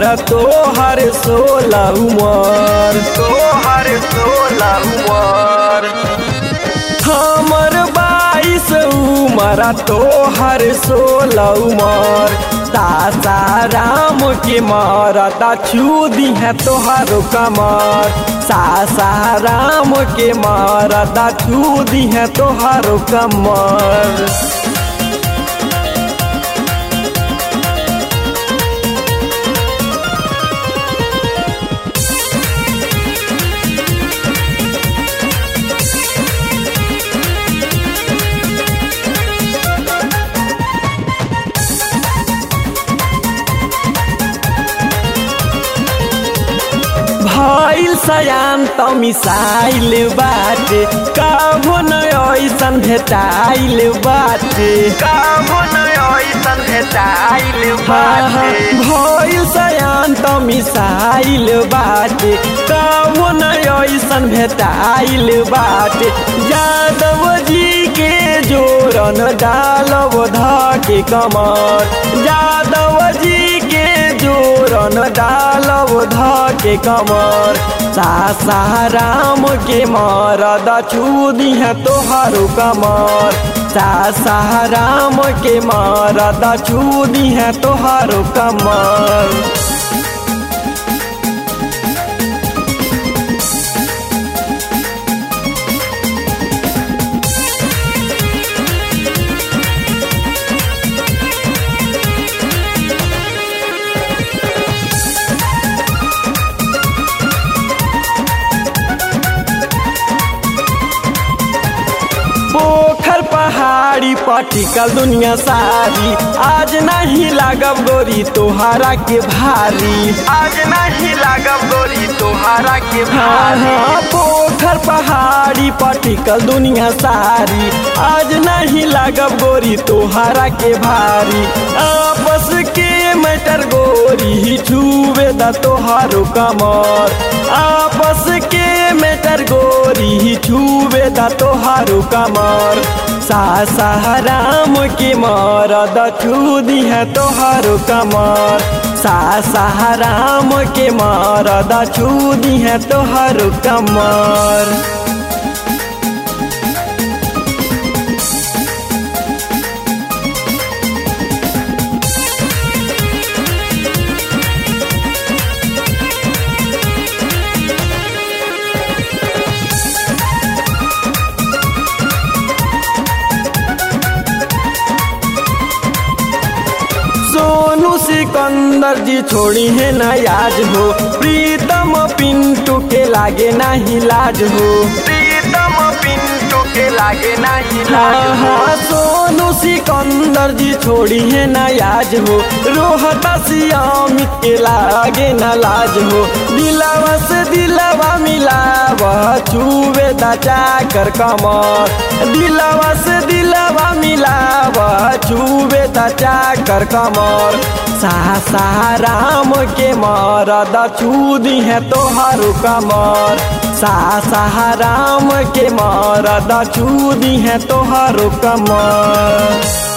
तोहर सोलह उमर तोहर सोलह उमर हमर बाईस उमर तोहर सोलह उमर सासाराम के मरदा छू दी है तोहर कमर सासाराम के मरदा छू दी है तोहर कमर भइल सयान त मिसाइल बाटे कबो न ऐसन भेटाइल बाटे काबो न ऐसन भेटाइल बाटे भइल सयान त मिसाइल बाटे कबो न ऐसन भेटाइल बाटे यादव जी के जोरन डालब धके कमर यादव जी के जोरन डालब धके कमर सासाराम के मरद छूदी है तोहारो कमर सासाराम के मरद छूदी है तोहारो कमर पोखर पहाड़ी पटिकल दुनिया सारी आज नहीं लागब गोरी तोहारा के भारी आज नहीं लागब गोरी तोहरा के हाँ भारी हाँ पोखर पहाड़ी पटिकल दुनिया सारी आज नहीं लागब गोरी तोहारा के भारी आपस के मैटर गोरी ही छुवे द तोहारो कमर आपस के मैटर गोरी ही छुवे द तोहारो कमर सासाराम के मरद छू दी है तोहारो कमर सासाराम के मरद छू दी है तोहारो कमर सोनू सिकंदर जी छोड़ी है ना याद हो प्रीतम पिंटू के लागे नहीं लाज हो प्रीतम पिंटू के लागे नहीं हाँ लाज हाँ सोनू सिकंदर जी छोड़ी है ना याद हो रोहता सियामित के लागे ना लाज हो दिलावा से दिलावा मिलावा छुवे दा चाकर कमर दिलावा से दिलावा मिलावा छुवे दा चाकर कमर सासाराम के मरद छूदी है तोहारो कमर सासाराम के मरद छूदी है तोहारो कमर